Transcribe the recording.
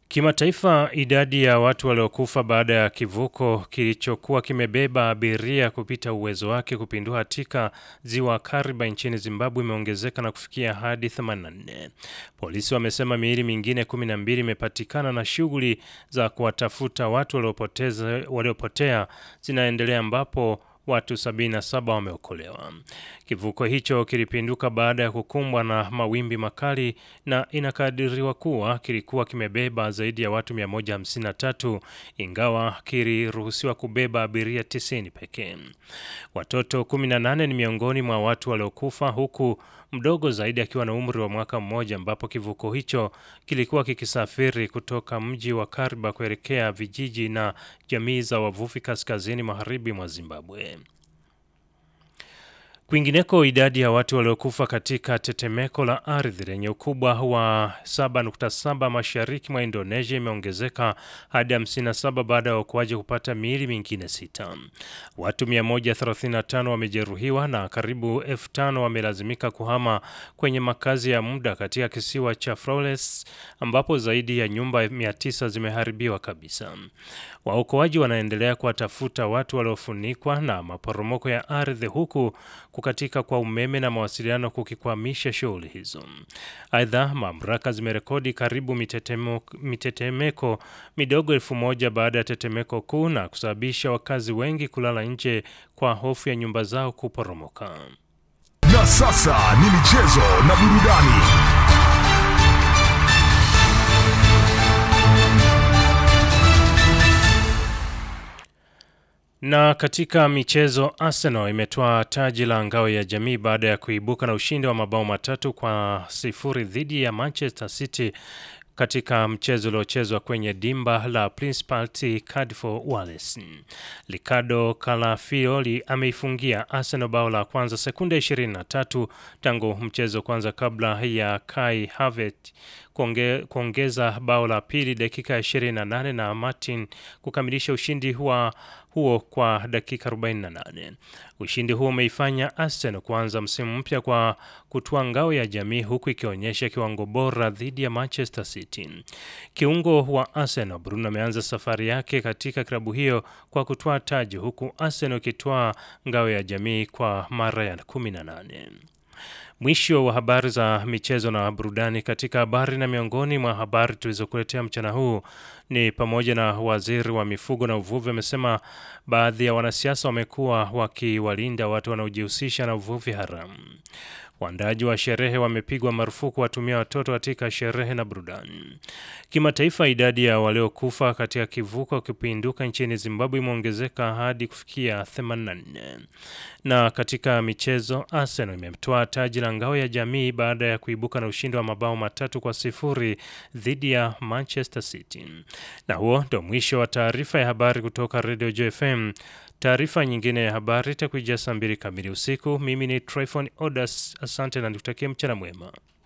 Kimataifa, idadi ya watu waliokufa baada ya kivuko kilichokuwa kimebeba abiria kupita uwezo wake kupindua katika ziwa Kariba nchini Zimbabwe imeongezeka na kufikia hadi 84. Polisi wamesema miili mingine 12 imepatikana na shughuli za kuwatafuta watu waliopoteza waliopotea zinaendelea ambapo watu 77 wameokolewa. Kivuko hicho kilipinduka baada ya kukumbwa na mawimbi makali na inakadiriwa kuwa kilikuwa kimebeba zaidi ya watu 153 ingawa kiliruhusiwa kubeba abiria 90 pekee. Watoto 18 ni miongoni mwa watu waliokufa huku mdogo zaidi akiwa na umri wa mwaka mmoja ambapo kivuko hicho kilikuwa kikisafiri kutoka mji wa Kariba kuelekea vijiji na jamii za wavuvi kaskazini magharibi mwa Zimbabwe. Kwingineko, idadi ya watu waliokufa katika tetemeko la ardhi lenye ukubwa wa 7.7 mashariki mwa Indonesia imeongezeka hadi 57 baada ya waokoaji kupata miili mingine sita. Watu 135 wamejeruhiwa na karibu elfu tano wamelazimika kuhama kwenye makazi ya muda katika kisiwa cha Flores ambapo zaidi ya nyumba 900 zimeharibiwa kabisa. Waokoaji wanaendelea kuwatafuta watu waliofunikwa na maporomoko ya ardhi huku kukatika kwa umeme na mawasiliano kukikwamisha shughuli hizo. Aidha, mamlaka zimerekodi karibu mitetemeko midogo elfu moja baada ya tetemeko kuu na kusababisha wakazi wengi kulala nje kwa hofu ya nyumba zao kuporomoka. Na sasa ni michezo na burudani. Na katika michezo, Arsenal imetoa taji la ngao ya jamii baada ya kuibuka na ushindi wa mabao matatu kwa sifuri dhidi ya Manchester City katika mchezo uliochezwa kwenye dimba la Principality Cardiff Wales. Ricardo Calafiori ameifungia Arsenal bao la kwanza sekunde 23 tangu mchezo kwanza kabla ya Kai Havertz kuonge, kuongeza bao la pili dakika ya 28 na Martin kukamilisha ushindi wa huo kwa dakika 48. Ushindi huo umeifanya Arsenal kuanza msimu mpya kwa kutwaa ngao ya jamii huku ikionyesha kiwango bora dhidi ya Manchester City. Kiungo wa Arsenal Bruno ameanza safari yake katika klabu hiyo kwa kutwaa taji huku Arsenal ikitwaa ngao ya jamii kwa mara ya 18. Mwisho wa habari za michezo na burudani. Katika habari na miongoni mwa habari tulizokuletea mchana huu ni pamoja na waziri wa mifugo na uvuvi amesema baadhi ya wanasiasa wamekuwa wakiwalinda watu wanaojihusisha na uvuvi haramu. Waandaji wa sherehe wamepigwa marufuku watumia watoto katika sherehe na burudani. Kimataifa, idadi ya waliokufa katika kivuko kipinduka nchini Zimbabwe imeongezeka hadi kufikia 84. Na katika michezo, Arsenal imetoa taji la ngao ya jamii baada ya kuibuka na ushindi wa mabao matatu kwa sifuri dhidi ya Manchester City. Na huo ndio mwisho wa taarifa ya habari kutoka Radio JFM. Taarifa nyingine ya habari itakuja saa mbili kamili usiku. Mimi ni Tryphon Odas, asante na nikutakia mchana mwema.